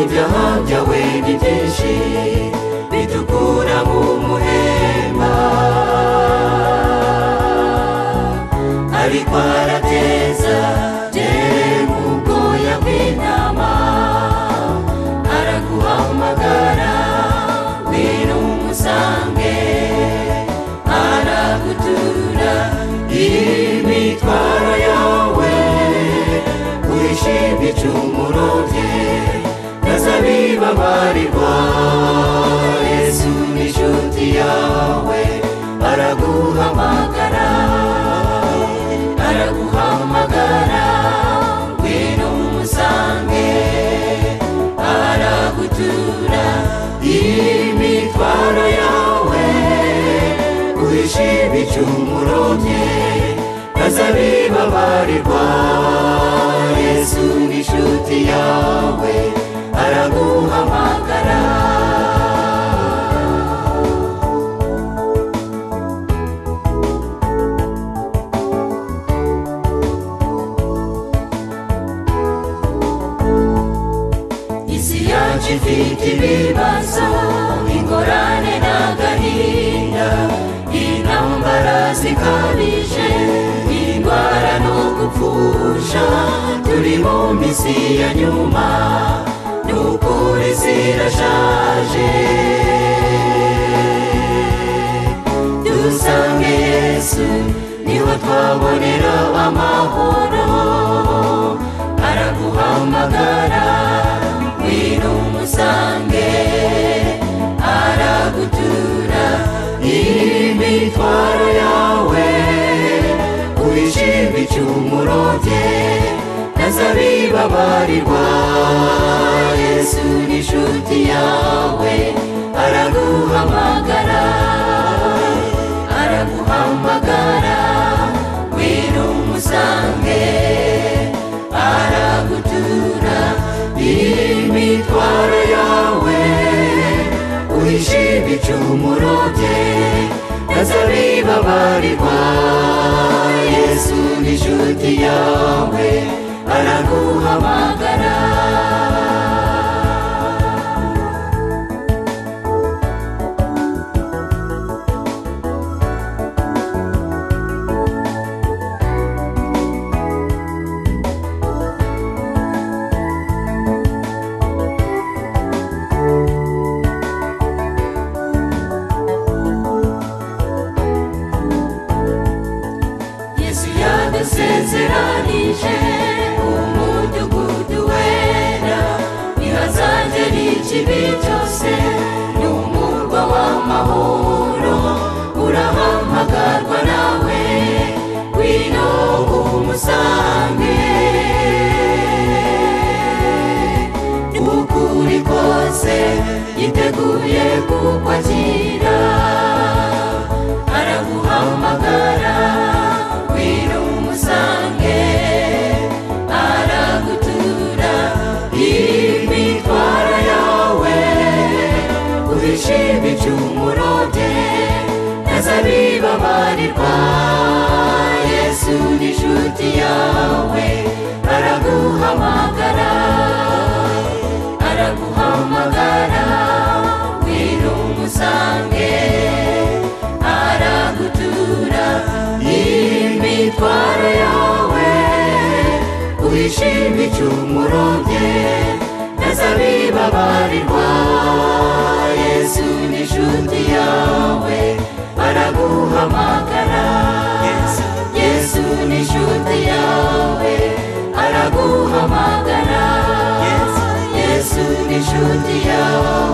ibyaha byawe ni byinshi bidukura mu muhema ariko arateza tere mu bwoya bw'intama araguhamagara ngwino umusange aragutura imitwaro yawe wishimye icumuro rye nazabibabarirwa yesu ni inshuti yawe araguhamagara araguhamagara ngwino umusange aragutura imitwaro yawe uhishe ibicumuro bye ntazabibabarirwa yesu ni inshuti yawe araguhamagara isi yacu ifite ibibazo ingorane n'agahinda intambara zikabije indwara no gupfusha turi mu minsi ya nyuma n'ukuri zirashaje dusange yesu niho twabonera amahoro araguhamagara ngwino umusange aragutura imitwaro yawe wishimye icumuro rye ntazabibabarirwa yesu ni inshuti yawe araguhamagara araguhamagara ngwino umusange aragutura imitwaro yawe uhishime icumuro rye ntazabibabarirwa yesu ni inshuti yawe araguhamagara yesu yadusezeranije umudugudu wera ntihazagere ikibi cyose ni umurwa w'amahoro urahamagarwa nawe ngwino umusange n'ukuri kose yiteguye kukwakira araguhamagara ngwino umusange aragutura imitwaro yawe uhishime icumuro rye ntazabibabarirwa yesu ni inshuti yawe araguhamagara araguhamagara ngwino umusange aragutura imitwaro yawe uhishime icumuro rye ntazabibabarirwa yesu ni inshuti yawe araguhamagara yesu ni inshuti yawe araguhamagara yesu ni inshuti yawe